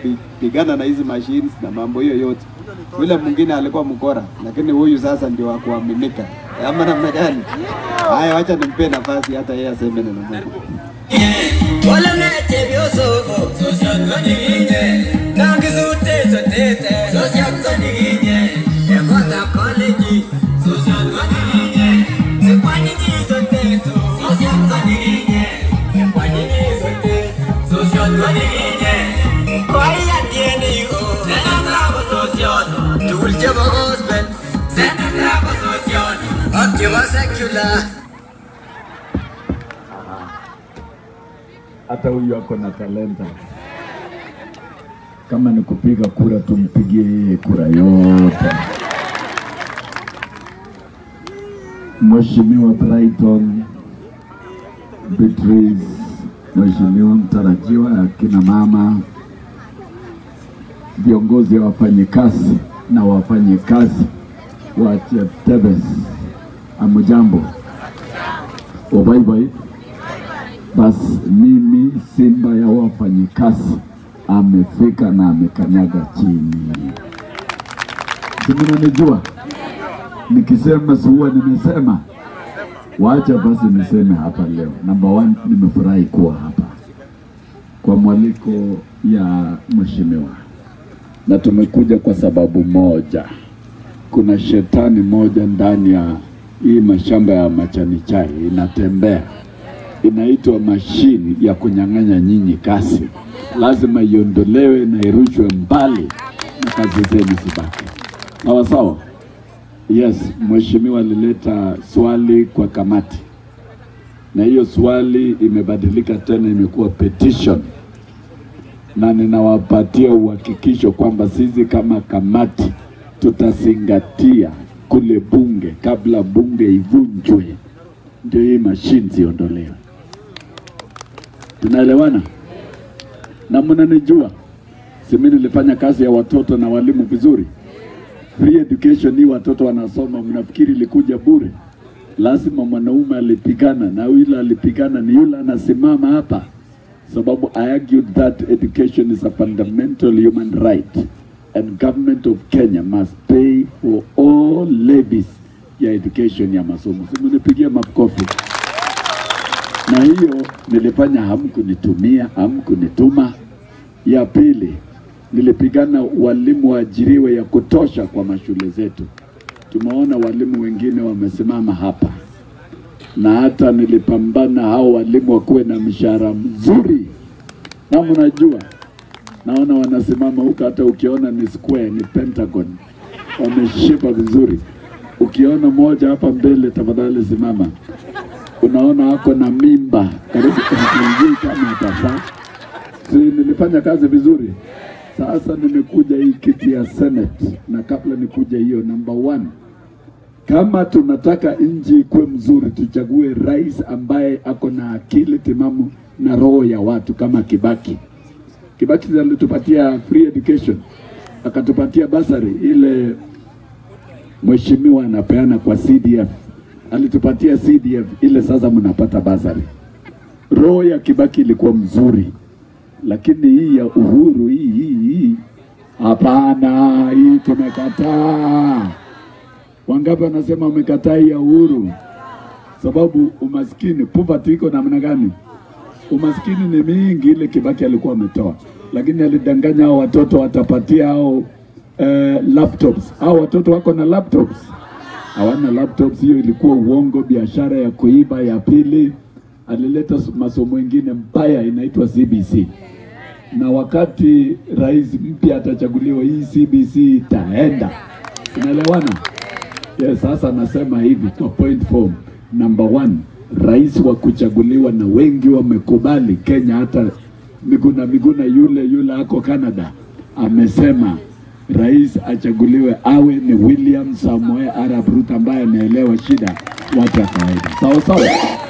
kupigana na hizi machines na mambo hiyo yote. Yule mwingine alikuwa mkora, lakini huyu sasa ndio wa kuaminika, ama namna gani? Haya, wacha nimpe nafasi hata yeye aseme neno moja. Wala nete byoso Sosyanza niginye Nangi zute zotete Sosyanza niginye Ekota college Sosyanza niginye Sekwanyi nizoteto Sosyanza niginye Ekwanyi nizote Sosyanza niginye Kwaya tiene yo Sena bravo sosyono Tulche bo gospel Sena bravo sosyono Activa secular hata huyu ako na talenta. Kama ni kupiga kura, tumpigie yeye kura yote. Mheshimiwa Brighton Beatrice, Mheshimiwa mtarajiwa, akina mama, viongozi wa wafanyikazi na wafanyikazi wa Cheptebes, amujambo, ubaibai basi mimi simba ya wafanyikazi amefika na amekanyaga chini. Si mnanijua nikisema, si huwa nimesema. Wacha basi niseme hapa leo. Namba one, nimefurahi kuwa hapa kwa mwaliko ya mheshimiwa, na tumekuja kwa sababu moja. Kuna shetani moja ndani ya hii mashamba ya majani chai inatembea inaitwa mashini ya kunyang'anya nyinyi kazi, lazima iondolewe na irushwe mbali na kazi zenu zibaki sawa sawa. Yes, mheshimiwa alileta swali kwa kamati, na hiyo swali imebadilika tena, imekuwa petition, na ninawapatia uhakikisho kwamba sisi kama kamati tutazingatia kule bunge kabla bunge ivunjwe, ndio hii mashini ziondolewe. Tunaelewana? Na mnanijua, si mimi nilifanya kazi ya watoto na walimu vizuri. Free education hii watoto wanasoma, mnafikiri ilikuja bure? Lazima mwanaume alipigana, na yule alipigana ni yule anasimama hapa, sababu I argued that education is a fundamental human right and government of Kenya must pay for all levies ya education ya masomo. Si mnipigia makofi na hiyo nilifanya, hamkunitumia, hamkunituma. Ya pili, nilipigana walimu waajiriwe ya kutosha kwa mashule zetu. Tumeona walimu wengine wamesimama hapa, na hata nilipambana hao walimu wakuwe na mshahara mzuri, na mnajua, naona wanasimama huko, hata ukiona ni square, ni pentagon, wameshiba vizuri. Ukiona moja hapa mbele, tafadhali simama unaona ako na mimba karibu kumjui kama atafaa. Si nilifanya kazi vizuri? Sasa nimekuja hii kiti ya Senate, na kabla nikuja hiyo, number one, kama tunataka nchi ikuwe mzuri, tuchague rais ambaye ako na akili timamu na roho ya watu kama Kibaki. Kibaki alitupatia free education, akatupatia basari ile mheshimiwa anapeana kwa CDF alitupatia CDF ile, sasa mnapata basari. Roho ya Kibaki ilikuwa mzuri, lakini hii ya Uhuru hii hii hii, hapana, hii tumekataa. Wangapi wanasema wamekataa hii ya Uhuru? Sababu umaskini, poverty iko namna gani? Umaskini ni mingi, ile Kibaki alikuwa ametoa, lakini alidanganya hao watoto watapatia hao eh, laptops. Hao watoto wako na laptops hawana laptops. Hiyo ilikuwa uongo, biashara ya kuiba. Ya pili, alileta masomo mengine mbaya inaitwa CBC, na wakati rais mpya atachaguliwa, hii CBC itaenda. Unaelewana? Yes, sasa nasema hivi kwa point form. Number one, rais wa kuchaguliwa na wengi wamekubali Kenya, hata Miguna Miguna yule yule ako Canada amesema rais achaguliwe awe ni William Samoei Arap Ruto ambaye anaelewa shida watu wa kawaida, sawa sawa.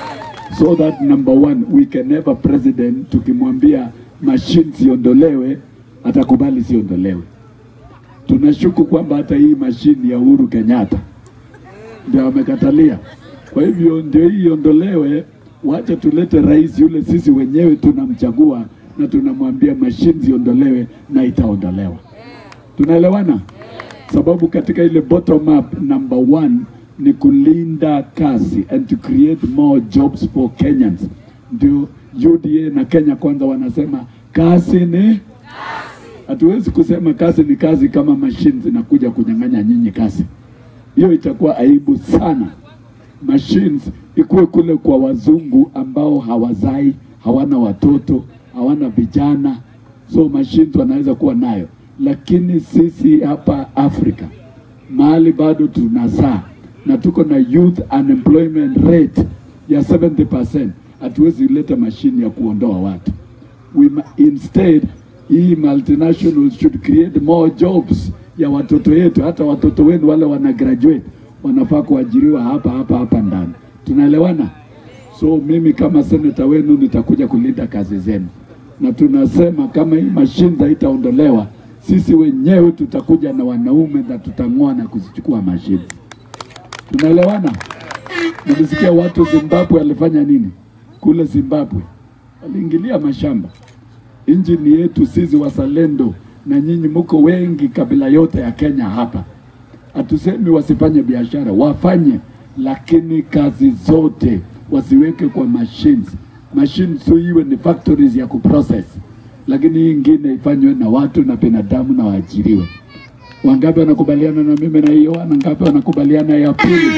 So that number one we can have a president, tukimwambia machine siondolewe atakubali siondolewe. Tunashuku kwamba hata hii mashine ya Uhuru Kenyatta ndio amekatalia. Kwa hivyo ndio hii iondolewe, wacha tulete rais yule sisi wenyewe tunamchagua na tunamwambia mashine ziondolewe na itaondolewa. Tunaelewana? Sababu katika ile bottom up number one ni kulinda kazi and to create more jobs for Kenyans. Ndio UDA na Kenya Kwanza wanasema kazi ni hatuwezi kusema kazi ni kazi kama mashine zinakuja kunyang'anya nyinyi kazi. Hiyo itakuwa aibu sana. Machines ikuwe kule kwa wazungu ambao hawazai, hawana watoto, hawana vijana, so machines wanaweza kuwa nayo, lakini sisi hapa Afrika mahali bado tunazaa na tuko na youth unemployment rate ya 70%, hatuwezi leta mashine ya kuondoa watu. We ma- instead hii multinationals should create more jobs ya watoto yetu. Hata watoto wenu wale wana graduate wanafaa kuajiriwa hapa hapa hapa ndani. Tunaelewana? So mimi kama seneta wenu nitakuja kulinda kazi zenu, na tunasema kama hii mashine haitaondolewa, sisi wenyewe tutakuja na wanaume na tutang'oa na kuzichukua mashine. Tunaelewana? Nilisikia watu Zimbabwe walifanya nini kule Zimbabwe, waliingilia mashamba. Nchi ni yetu sisi wazalendo, na nyinyi mko wengi, kabila yote ya Kenya hapa. Hatusemi wasifanye biashara, wafanye, lakini kazi zote wasiweke kwa machines. Machines tu iwe ni factories ya kuprocess, lakini hii ingine ifanywe na watu na binadamu na waajiriwe. Wangapi wanakubaliana na mimi na hiyo? Wangapi wanakubaliana ya pili?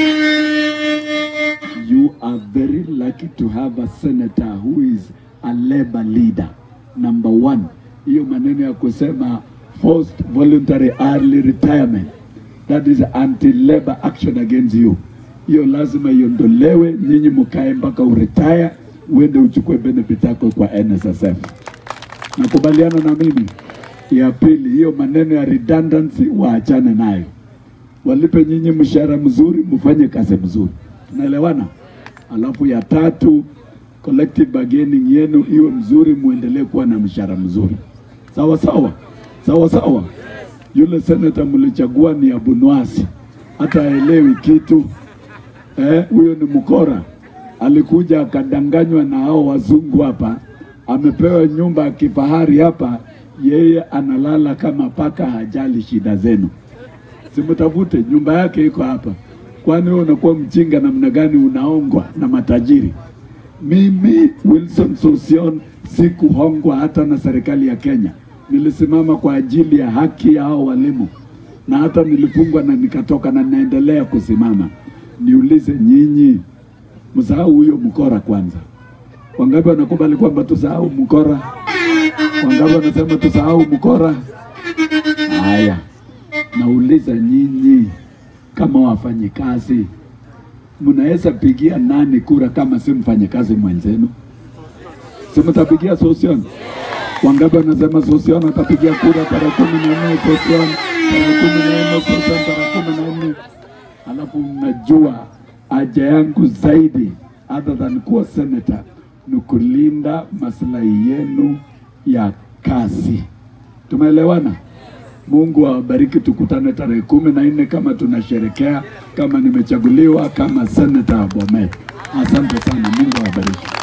You are very lucky to have a senator who is a labor leader. Number one, hiyo maneno ya kusema forced voluntary early retirement, that is anti-labor action against you. Hiyo lazima iondolewe, nyinyi mkae mpaka uretire, uende uchukue benefit yako kwa NSSF. Nakubaliana na mimi. Ya pili, hiyo maneno ya redundancy waachane nayo, walipe nyinyi mshahara mzuri, mfanye kazi mzuri. Tunaelewana? Alafu ya tatu, collective bargaining yenu iwe mzuri, muendelee kuwa na mshahara mzuri. Sawa sawa, sawa sawa. Yule seneta mlichagua ni Abunwasi, hata haelewi kitu eh, huyo ni mkora. Alikuja akadanganywa na hao wazungu hapa, amepewa nyumba ya kifahari hapa, yeye analala kama paka, hajali shida zenu. Simtafute, nyumba yake iko hapa. Kwani wewe unakuwa mjinga namna gani? Unaongwa na matajiri. Mimi Wilson Sosion sikuhongwa hata na serikali ya Kenya. Nilisimama kwa ajili ya haki ya hao walimu, na hata nilifungwa na nikatoka, na naendelea kusimama. Niulize nyinyi, msahau huyo mkora kwanza. Wangapi wanakubali kwamba tusahau mkora? Wangapi wanasema tusahau mkora? Haya, nauliza nyinyi kama wafanyikazi, mnaweza pigia nani kura kama si mfanyikazi mwenzenu? Si mtapigia Sosion? Wangapi wanasema Sosion atapigia kura tarehe kumi na nne Sosion, tarehe kumi na nne Sosion, tarehe kumi na nne Alafu mnajua haja yangu zaidi other than kuwa senator ni kulinda maslahi yenu ya kazi. Tumeelewana? Mungu awabariki, tukutane tarehe kumi na nne kama tunasherekea, kama nimechaguliwa kama seneta wa Bomet. Asante sana, Mungu awabariki.